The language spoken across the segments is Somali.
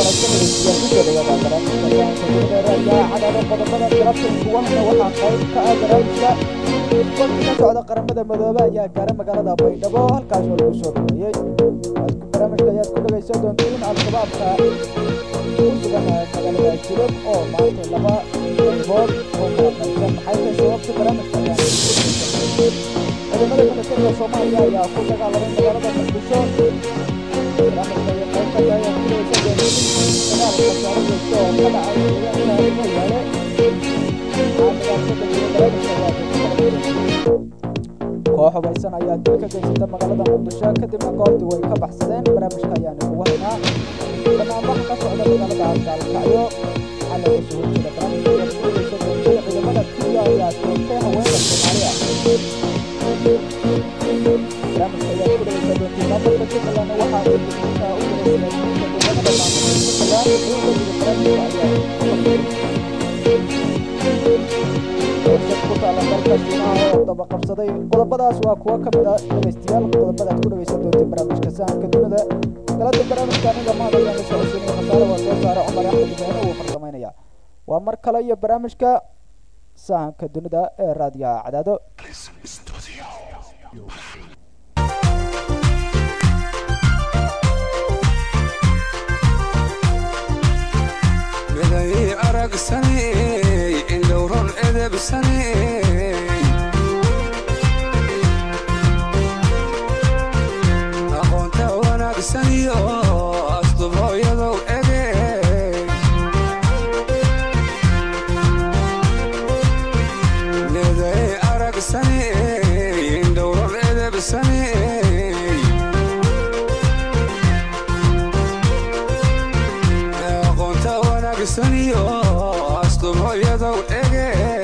kusoo dhawaada barnaamijka saanka raadiyaha cadaado qodobada galabta kuwahna waxaa qayb ka ah barnaamijka wafdi ka socda qaramada madoobe ayaa gaara magaalada baydhabo halkaas oo lagu soo dhaweeyey barnaamijka ayaad ku dhagaysan doontiin al-shabaabka ku sugan magaalada jilib oo maanta laba qaybood oo kala qaybsan maxay tahay sababta barnaamijka ayaa ciidamada milatariga soomaaliya ayaa ku dagaalamay magaalada muqdisho barnaamijka iyo qayb ka tahay aad ku dhagaysan doontiin dagaalka saaro joogto oo ka dhacay deegaanka mooyaale koox hubaysan ayaa dil ka geysata magaalada muqdisho kadibna goobtii way ka baxsadeen barnaamijka ayaanu ugu haynaa banaanbaxa ka socda magaalada gaalkacyo waxaa laga soo horjeeda barnaamijka ayaad ku dhagaysan doontiin ciidamada kenya ayaa toogtay haweenka soomaaliya barnaamijka ayaad ku dhagaysan doontiin maamulka jubbaland waxaa uu guddiinka u diray siyaasiyiinta deegaanada maamulka jubbaland iyagoo barnaamijka ayaa ku taala dalka shiinaha oo daba qabsaday qodobadaas waa kuwo ka mid a dhegaystayaal qodobadaad ku dhagaysan doonteen barnaamijka sahanka dunida galada barnaamijka aniga maad ayaan la socodsiinaya khasaare waa soo saare cumar axmed ibraahim uu farsamaynaya waa mar kale iyo barnaamijka sahanka dunida ee raadiyaha cadaado miday aragsaney indhowron edebsaney aqoonta wanaagsaniyo asdubhooyadow ege miday aragsaney indhowron edebsaney aqoonta wanaagsaniyo asdubhooyadow ege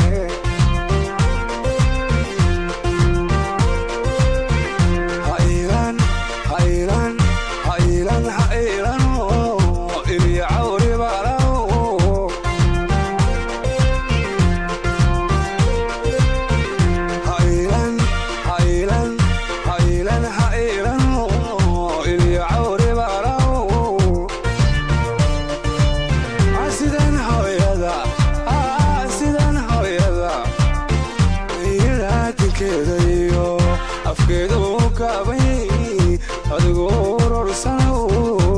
hailan hailan hailan hailano ilya cawribalaw hailan hailan hailan hailano ilya cawribalaw sidan hooyada sidan hooyada ilaatinkeeda iyo afkeeda u kaabay adigu urursanow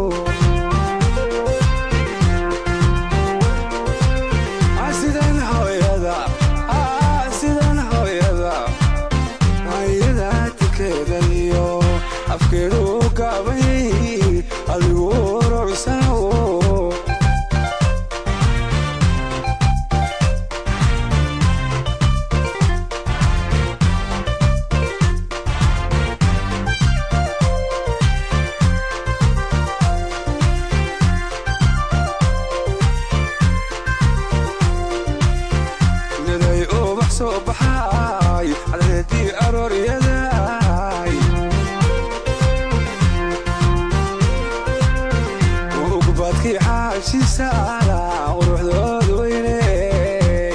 sidan hooyada sidan hooyada ilaatinkeeda iyo afkeeda u kaabay adigu urursanow miday ubax soo baxay cadeedii arooryaday ugbaadkii caashisaala quruxdood weyney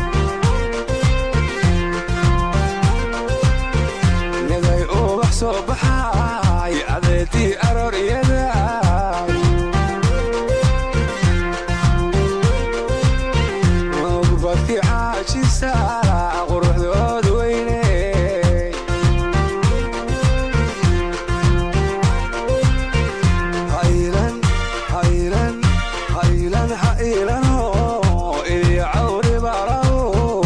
miday ubax soo baxay cadeedii arooryaday ugbadkii caashisaala quruxdood weyney haylan haylan haylan hailano ilya cawri balaw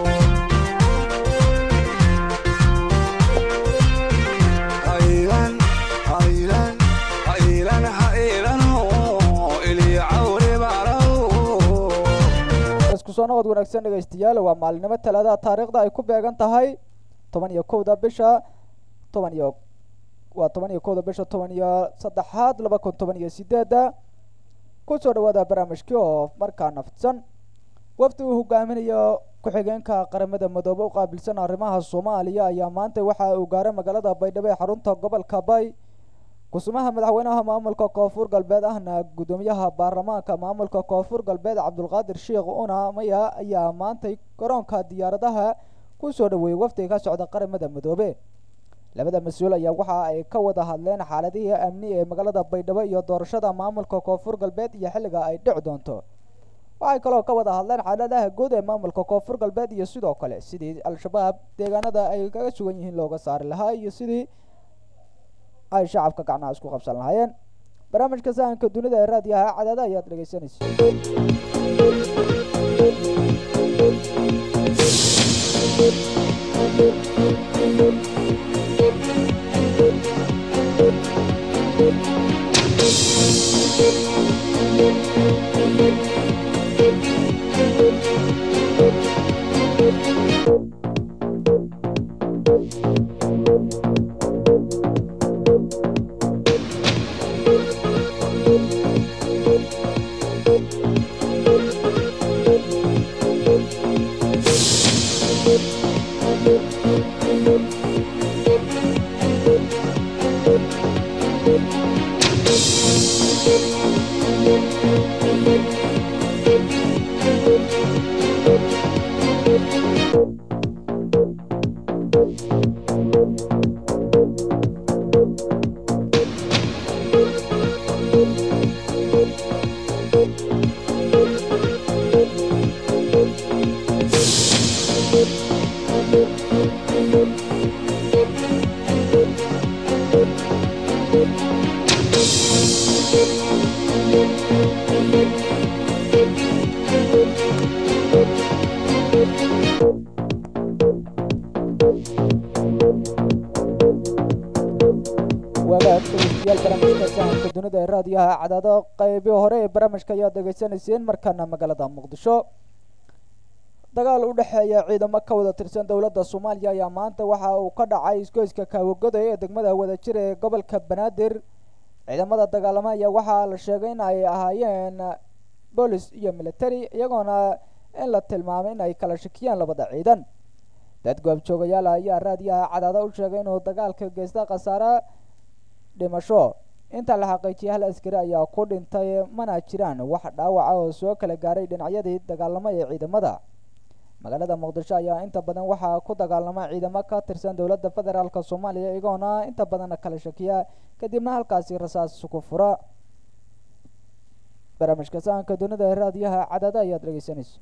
haylan haylan haylan hailano ilya cawri balaw isku soo noqod wanaagsan dhegaystayaal waa maalinimo talaadaha taariikhda ay ku beegan tahay toban iyo kowda bisha toban iyo waa toban iyo kowda bisha toban iyo saddexaad laba kun toban iyo sideedda kusoo dhawaada barnaamijkii oo markaa nafidsan wafdi uu hogaaminayo ku-xigeenka qaramada midoobe u qaabilsan arrimaha soomaaliya ayaa maanta waxa uu gaaray magaalada baydhabo ee xarunta gobolka bay kusumaha madaxweynaha maamulka koonfur galbeed ahna guddoomiyaha baarlamaanka maamulka koonfur galbeed cabdulqaadir sheekh una maya ayaa maantay garoonka diyaaradaha ku soo dhaweeyey wafdiga ka socda qaramada midoobe labada mas-uul ayaa waxa ay ka wada hadleen xaaladihii amni ee magaalada baydhabo iyo doorashada maamulka koonfur galbeed iyo xilliga ay dhici doonto waxay kaloo ka wada hadleen xaaladaha guud ee maamulka koonfur galbeed iyo sidoo kale sidii al-shabaab deegaanada ay kaga sugan yihiin looga saari lahaa iyo sidii ay shacabka gacnaha isku qabsan lahaayeen barnaamijka sahanka dunida ee raadiyaha cadaada ayaad dhegeysanaysa wagaag dhegeystayaal barnaamijka sahanka dunida ee raadiyaha cadaado qaybii hore ee barnaamijka ayaad dhegeysanayseen markaana magaalada muqdisho dagaal u dhexeeya ciidamo ka wada tirsan dowladda soomaaliya ayaa maanta waxa uu ka dhacay isgoyska kaawagoday ee degmada wadajir ee gobolka banaadir ciidamada dagaalamo ayaa waxaa la sheegay in ay ahaayeen boolis iyo military iyagoona in la tilmaamay in ay kala shakiyaan labada ciidan dad goobjoogayaal ayaa raadiyaha cadaado u sheegay inuu dagaalka geysta khasaare dhimasho inta la xaqiijiyay hal askari ayaa ku dhintay mana jiraan wax dhaawaca oo soo kala gaaray dhinacyadii dagaalamo ee ciidamada magaalada muqdisho ayaa inta badan waxaa ku dagaalama ciidamo ka tirsan dowladda federaalk soomaaliya iyagoona inta badan kala shakiya kadibna halkaasi rasaas ku fura barnaamijka sahanka dunida ee raadiyaha cadaada ayaad dhegeysanaysa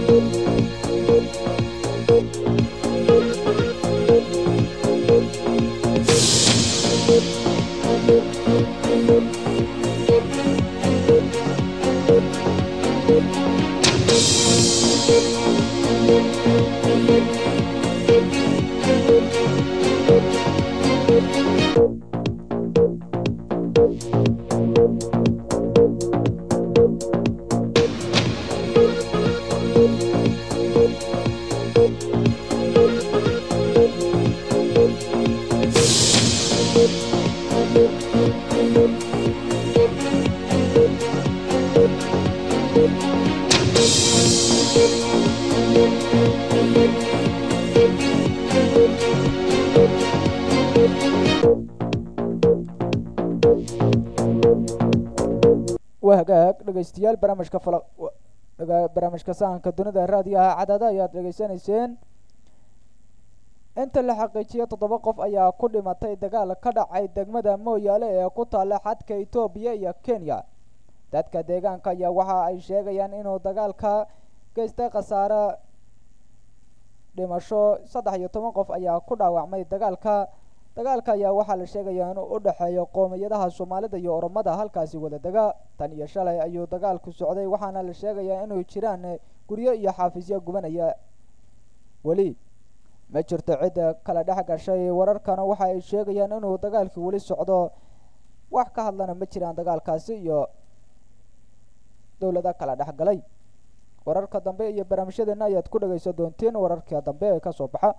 waa hagaag dhegeystayaal barnaamijka fala barnaamijka sahanka dunida raadiyaha cadaada ayaad dhegeysanayseen inta la xaqiijiyay toddoba qof ayaa ku dhimatay dagaal ka dhacay degmada mooyaale ee ku taalla xadka etoobiya iyo kenya dadka deegaanka ayaa waxa ay sheegayaan inuu dagaalka geystay khasaare dhimasho saddex iyo toban qof ayaa ku dhaawacmay dagaalka dagaalka ayaa waxaa la sheegayaa inuu u dhexeeyo qoomiyadaha soomaalida iyo oromada halkaasi wada dega tan iyo shalay ayuu dagaalku socday waxaana la sheegayaa inuu jiraan guryo iyo xaafisyo gubanaya weli ma jirto cidda kala dhex gashay wararkana waxa ay sheegayaan inuu dagaalkii weli socdo wax ka hadlana ma jiraan dagaalkaasi iyo dowlada kala dhex galay wararka dambe iyo barnaamijyadeena ayaad ku dhageysan doonteen wararka dambe ee kasoo baxa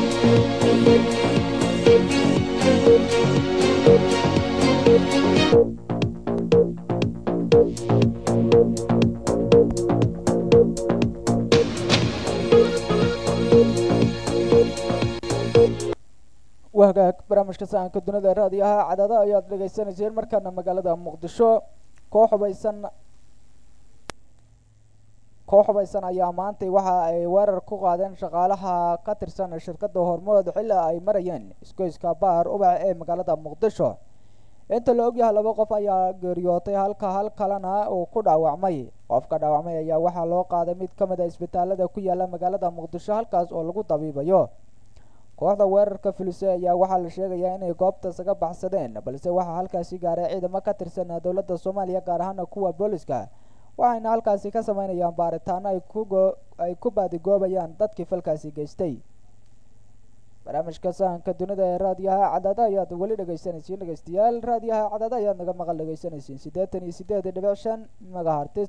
wahagaag barnaamijka sahanka dunida raadiyaha cadaada ayaad dhegaysanayseen markaana magaalada muqdisho koox hubaysan koox hubaysan ayaa maantay waxa ay weerar ku qaadeen shaqaalaha ka tirsan shirkadda hormood xilli ay marayeen isgoyska baar ubax ee magaalada muqdisho inta la ogyahay laba qof ayaa geeriyootay halka hal kalena uu ku dhaawacmay qofka dhaawacmay ayaa waxaa loo qaaday mid ka mid a isbitaalada ku yaala magaalada muqdisho halkaas oo lagu dabiibayo kooxda weerarka fulise ayaa waxaa la sheegayaa inay goobta isaga baxsadeen balse waxaa halkaasi gaaray ciidamo ka tirsan dowladda soomaaliya gaar ahaana kuwa booliska waxayna halkaasi ka sameynayaan baaritaano ay kugo ay ku baadigoobayaan dadkii falkaasi geystay barnaamijka sahanka dunida ee raadiyaha cadaada ayaad weli dhegeysanaysiin dhegeystayaal raadiyaha cadaada ayaad naga maqal dhegeysanaysiin siddeetan iyo siddeed dhibic shan magahartis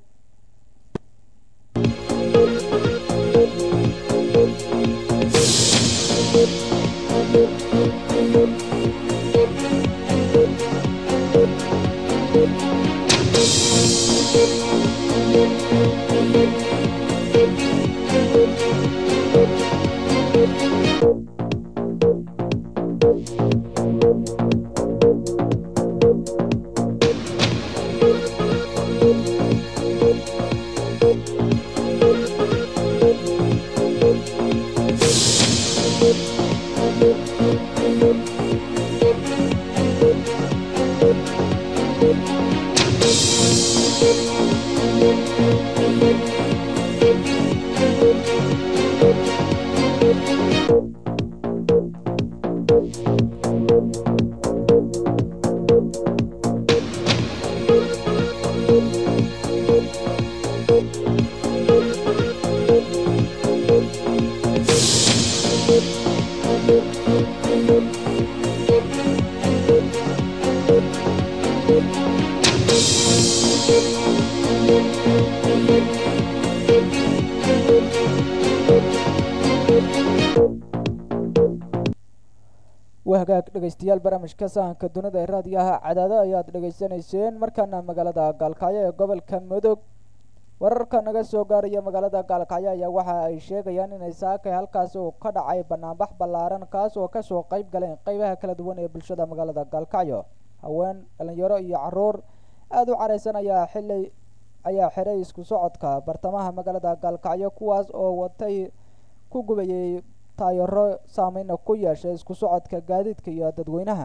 wahagaag dhegeystayaal barnaamijka sahanka dunida ee raadiyaha cadaado ayaad dhegeysanayseen markaana magaalada gaalkacyo ee gobolka mudug wararka naga soo gaaraya magaalada gaalkacyo ayaa waxa ay sheegayaan inay saakay halkaasi uu ka dhacay banaanbax ballaaran kaas oo kasoo qeyb galeen qeybaha kala duwan ee bulshada magaalada gaalkacyo haween dhalinyaro iyo caruur aada u careysan ayaa xili ayaa xiray isku socodka bartamaha magaalada gaalkacyo kuwaas oo watay ku gubayay taayaro saameyna ku yeeshay isku socodka gaadiidka iyo dadweynaha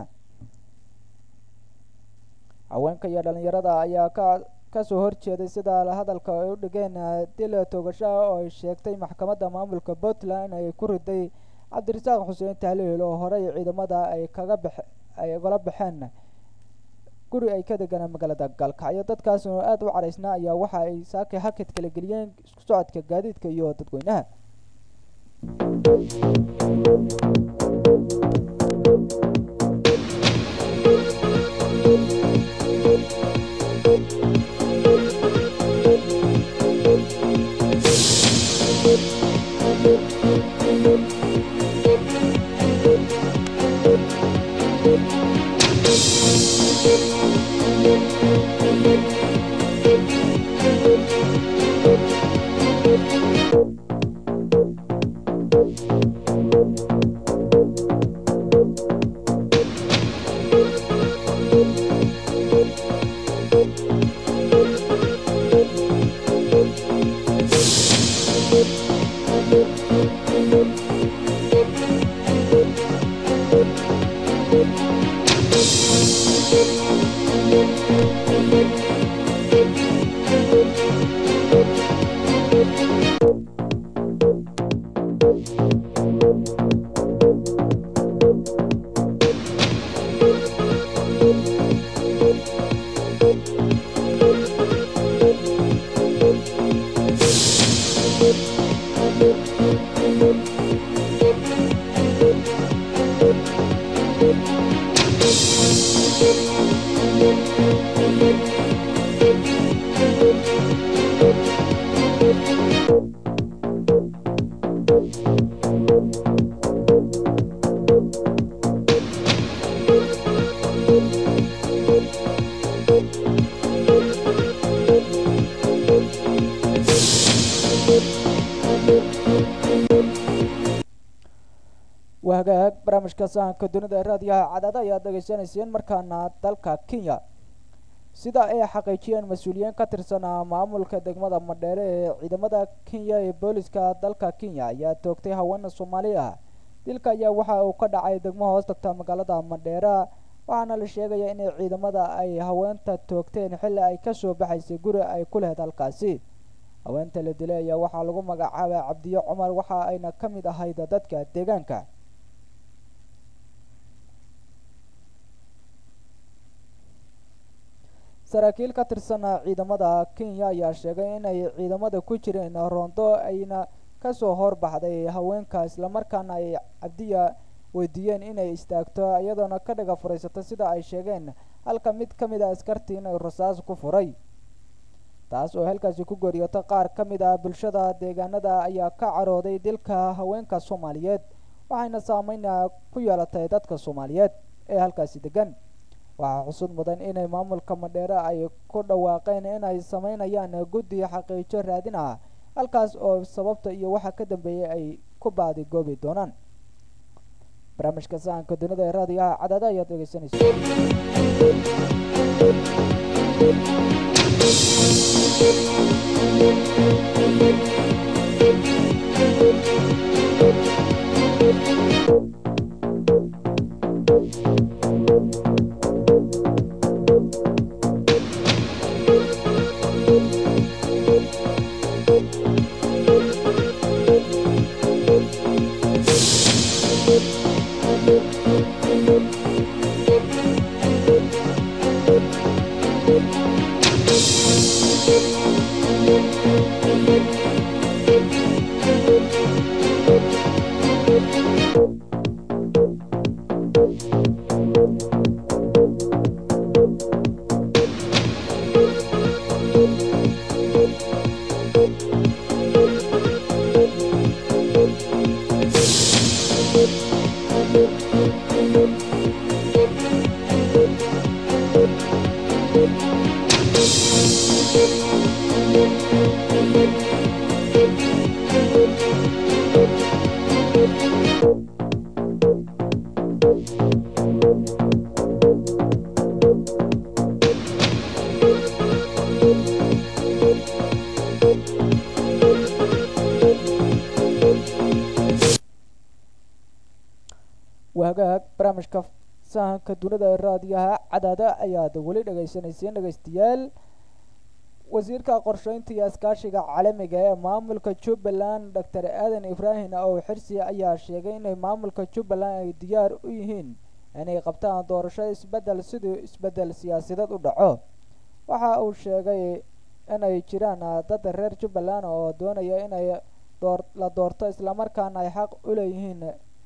haweenka iyo dhalinyarada ayaa ka kasoo horjeeday sida hadalka ay u dhigeen dila toogashaha oo ay sheegtay maxkamadda maamulka puntland ay ku riday cabdirasaaq xuseen tahliil oo horey ciidamada ay kaga bax ay ugala baxeen guri ay ka deganaan magaalada gaalkacyo dadkaas oo aada u caraysnaa ayaa waxa ay saakay hakad kala geliyeen isku socodka gaadiidka iyo dadweynaha waa hagaag barnaamijka sahanka dunida ee raadiyaha cadaada ayaad dhegaysanayseen markaana dalka kenya sida ay xaqiijiyeen mas-uuliyiin ka tirsanaa maamulka degmada madheere ee ciidamada kenya ee booliska dalka kenya ayaa toogtay haween soomaali ah dilka ayaa waxa uu ka dhacay degmo hoos tagta magaalada madheera waxaana la sheegaya inay ciidamada ay haweenta toogteen xilli ay kasoo baxaysay guri ay ku lehed halkaasi haweenta la dilay ayaa waxaa lagu magacaabay cabdiyo cumar waxa ayna ka mid ahayd dadka deegaanka saraakiil ka tirsanaa ciidamada kenya ayaa sheegay inay ciidamada ku jireen roondo ayna kasoo horbaxday haweenka islamarkaana ay cabdiya weydiiyeen inay istaagto iyadoona ka dhaga furaysato sida ay sheegeen halka mid ka mid a askartii inay rasaas ku furay taas oo halkaasi ku gooriyoto qaar ka mid ah bulshada deegaanada ayaa ka carooday dilka haweenka soomaaliyeed waxayna saameyna ku yeelatay dadka soomaaliyeed ee halkaasi degan waxaa xusud mudan inay maamulka madheere ay ku dhawaaqeen inay sameynayaan guddi xaqiijo raadin ah halkaas oo sababta iyo waxa ka dambeeyay ay ku baadi goobi doonaan barnaamijka sahanka dunida ee raadiyaha cadaada ayaad dhegeysanaysa wahagaag barnaamijka sahanka dunida ee raadiyaha cadaada ayaad weli dhagaysanayseen dhegaystayaal wasiirka qorsheynta iyo iskaashiga caalamiga ee maamulka jubbaland doctor aadan ibraahim ow xirsi ayaa sheegay inay maamulka jubbaland ay diyaar u yihiin inay qabtaan doorasho isbedel siduu isbedel siyaasadeed u dhaco waxa uu sheegay inay jiraan dad reer jubbaland oo doonaya inay door la doorto islamarkaana ay xaq u leeyihiin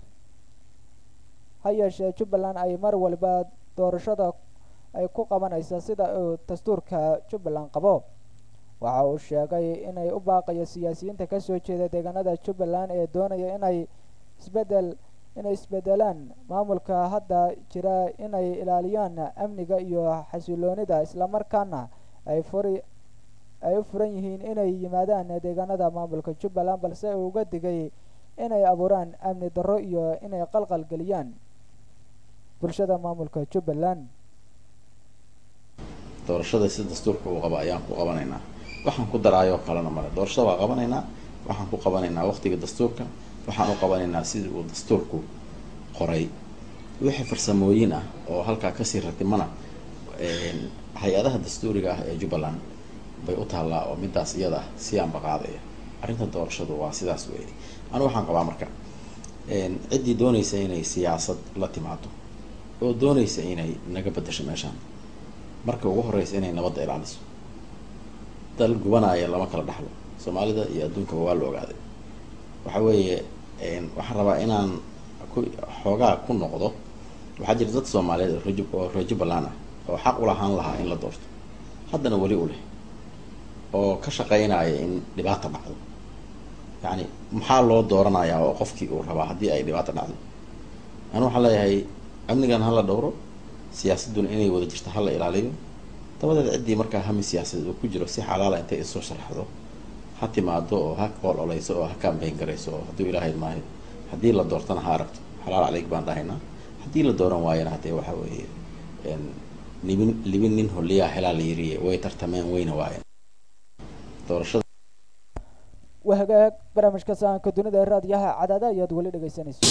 ha yeeshee jubbaland ay mar waliba doorashada ay ku qabanaysa sida uu dastuurka jubbaland qabo waxa uu sheegay inay u baaqayo siyaasiyiinta kasoo jeeda deegaanada jubbaland ee doonaya inay isbedel inay isbedelaan maamulka hadda jira inay ilaaliyaan amniga iyo xasiloonida islamarkaana ay furi ay u furan yihiin inay yimaadaan deegaanada maamulka jubbaland balse uu uga digay inay abuuraan amni darro iyo inay qalqal geliyaan bulshada maamulka jubbaland doorashada si dastuurka uu qaba ayaan ku qabanaynaa waxaan ku daraayoo kalena male doorashada waa qabanaynaa waxaan ku qabanaynaa waqtiga dastuurka waxaan u qabanaynaa sidii uu dastuurku qoray wixii farsamooyin ah oo halkaa kasii ratimana hay-adaha dastuuriga ah ee jubbaland bay u taallaa oo midaas iyada ah si aanba qaadaya arrinta doorashadu waa sidaas weeye anu waxaan qabaa marka ciddii doonaysa inay siyaasad la timaado oo doonaysa inay naga bedasho meeshaan marka ugu horeysa inay nabadda ilaaliso dal gubanaya lama kala dhaxlo soomaalida iyo adduunkaba waa la ogaaday waxa weeye waxaan rabaa inaan ku xoogaa ku noqdo waxaa jira dad soomaaliyeed oo reju oo reer jubbaland ah oo xaq u lahaan lahaa in la doorto haddana weli u leh oo ka shaqeynaya in dhibaata dhacdo yacni maxaa loo dooranayaa oo qofkii uu rabaa haddii ay dhibaata dhacdo anu waxaan leeyahay amnigan hala dhowro siyaasadduna inay wada jirto hala ilaaliyo dabadeed ciddii markaa hami siyaasadeed uu ku jiro si xalaala intay isoo sharaxdo ha timaado oo ha ololeyso oo ha kambayn garayso oo hadduu ilaahay maayo haddii la doortana ha aragto xalaal caleyg baan dhahaynaa haddii la dooran waayana haddee waxa weeye libin libin nin holiyaa helaa la yiriye way tartameen wayna waayeen doorashada waa hagaag barnaamijka sahanka dunida ee raadiyaha cadaada ayaad weli dhegeysanayso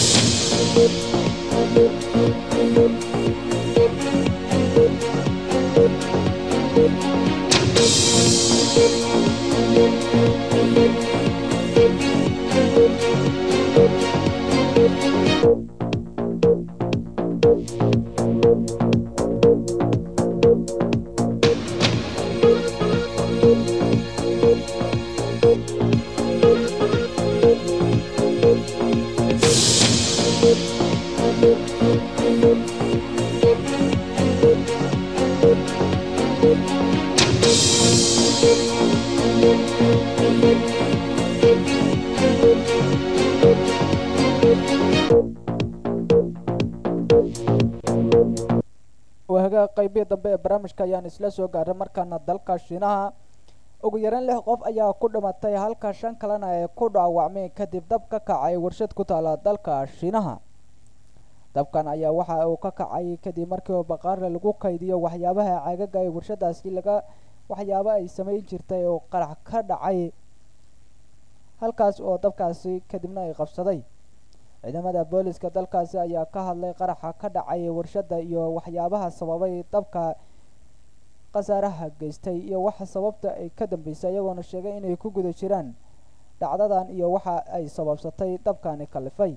waa hagaag qeybihi dambe ee barnaamijka ayaan isla soo gaaray markaana dalka shiinaha ugu yaraan lix qof ayaa ku dhimatay halka shan kalena ay ku dhaawacmeen kadib dab ka kacay warshad ku taala dalka shiinaha dabkan ayaa waxa uu ka kacay kadib markii baqaarle lagu kaydiyo waxyaabaha caagaga ee warshadaasi laga waxyaabo ay samayn jirtay oo qarax ka dhacay halkaas oo dabkaasi kadibna ay qabsaday ciidamada booliska dalkaasi ayaa ka hadlay qaraxa ka dhacay warshadda iyo waxyaabaha sababay dabka khasaaraha geystay iyo waxa sababta ay ka dambeysay iyagoona sheegay inay ku guda jiraan dhacdadan iyo waxa ay sababsatay dabkani kalifay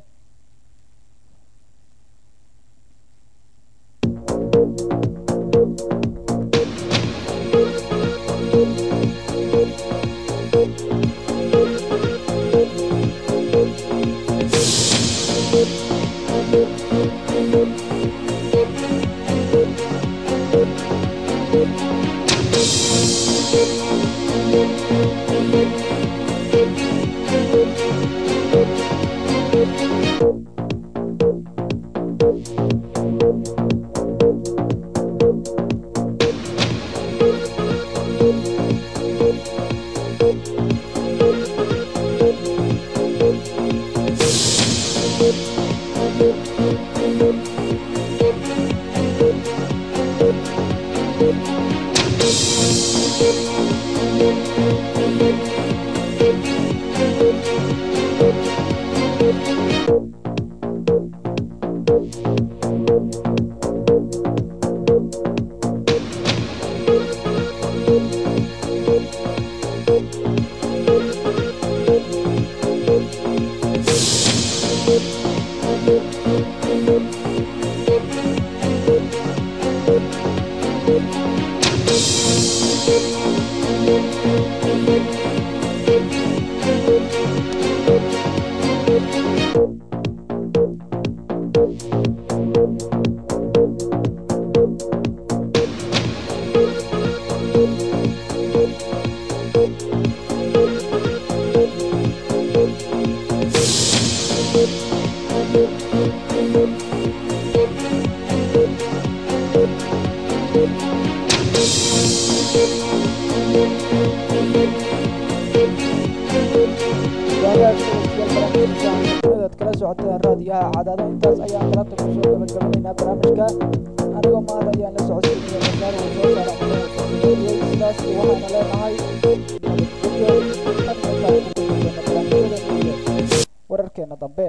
ad kala socoteen raadiyaha cadaada intaas ayaan galabta kusoo gabagabanaynaa barnaamijka anigoo maada ayaan la socodsiinaya masaar uu soo saara sidaas waxaana leenahay nabadgelyo wararkeena dambe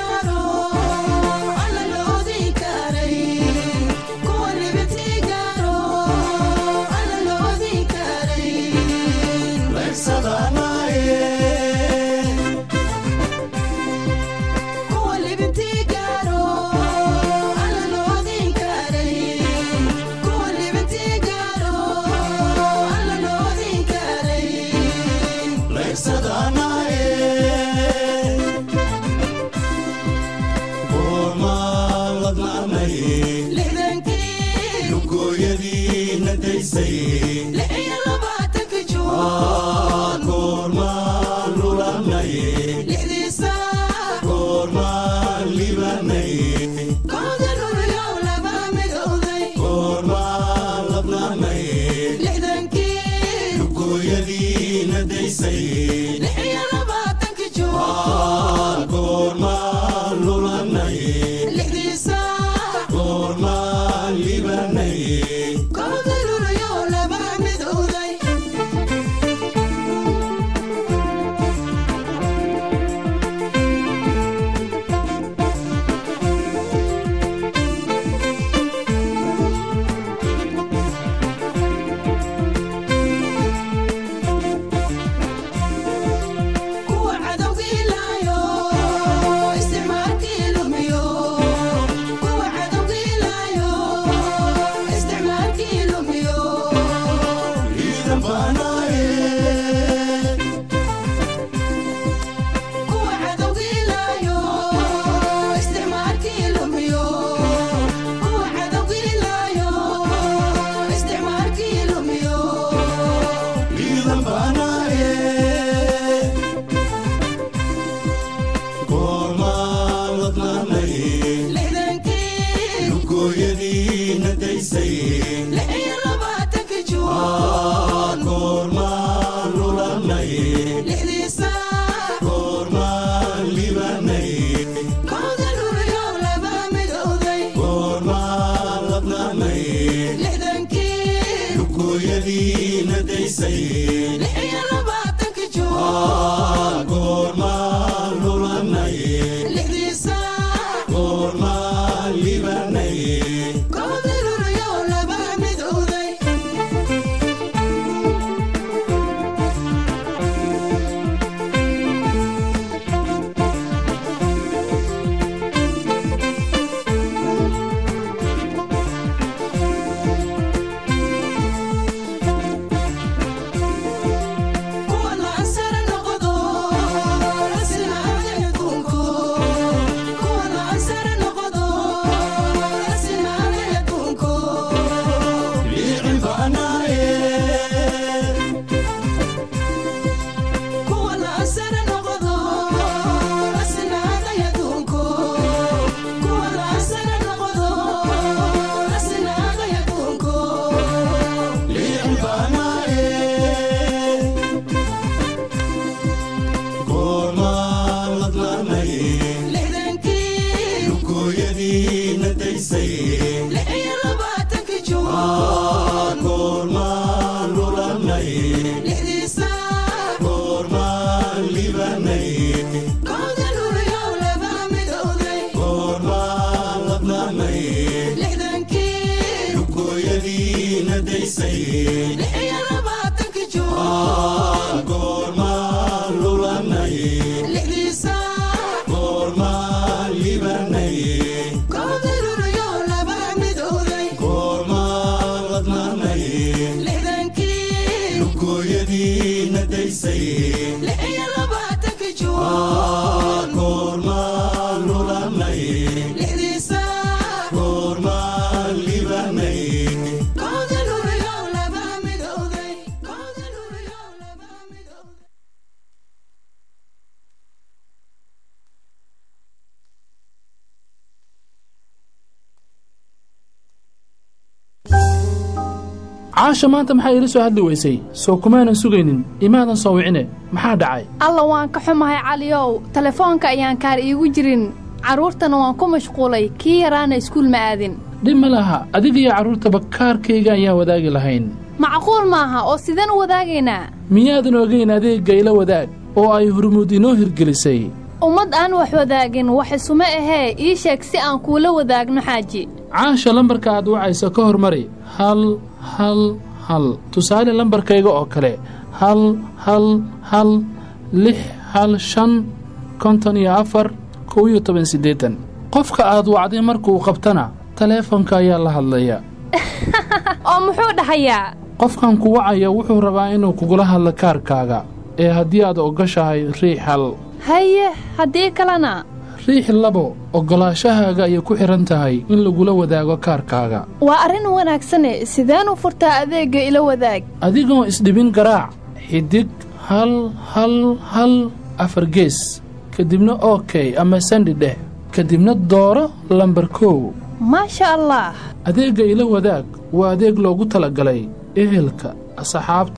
kuwa libintii gaaro lugooyadiina daysay goormaan lulanay goormaan libanay goormaan labnanay lugooyadiina daysay goormaan lulanay goormaan libanay ciidan baanaaye ciidan baanaaye goormaan ladnaanay lugooyadiina daysay goormaan lulanay goormaan libanay goormaan ladnaanay lugooyadiina daysay goormaan lulanay goormaan libanay liicin baanaaye liicin baanaaye goormaan ladnaanay lugooyadiina daysay goormaan lulanay goormaan libanay goormaan ladnaanay lugooyadiina daysay goormaan lulanay goormaan libanay goormaan ladnaanay lugooyadiina daysay goormaan lulanay goormaan libanay caasha maanta maxaa iila soo hadli weysay soo kumaanan sugaynin imaadan soo wicine maxaa dhacay alla waan ka xumahay caliyow telefoonka ayaan kaar iigu jirin carruurtana waan ku mashquulay kii yaraana iskuul ma aadin dhib ma laha adigiyo carruurtaba kaarkayga ayaan wadaagi lahayn macquul maaha oo sideen u wadaagaynaa miyaadan ogayn adeegga ila wadaag oo ay hurmuud inoo hirgelisay ummad aan wax wadaagin wax isuma ahee ii sheeg si aan kuula wadaagno xaaji caasha lambarka aad wacaysa ka hormari hal hal hal tusaale lambarkayga oo kale hal hal hal lix hal shan konton iyo afar kow iyo toban siddeetan qofka aad wacday markuu qabtana taleefanka ayaa la hadlaya oo muxuu dhahayaa qofkan ku wacaya wuxuu rabaa inuu kugula hadlo kaarkaaga ee haddii aad ogoshahay riix hal haye haddii kalena riix labo oggolaashahaaga ayay ku xidhan tahay in lagula wadaago kaarkaaga waa arrin wanaagsane sideen u furtaa adeegga ila wadaag adigoo isdhibin garaac xidig hal hal hal afar gees kadibna ok ama sandi dheh kadibna dooro lambar kow maasha allah adeegga ila wadaag waa adeeg loogu talagalay ehelka asxaabta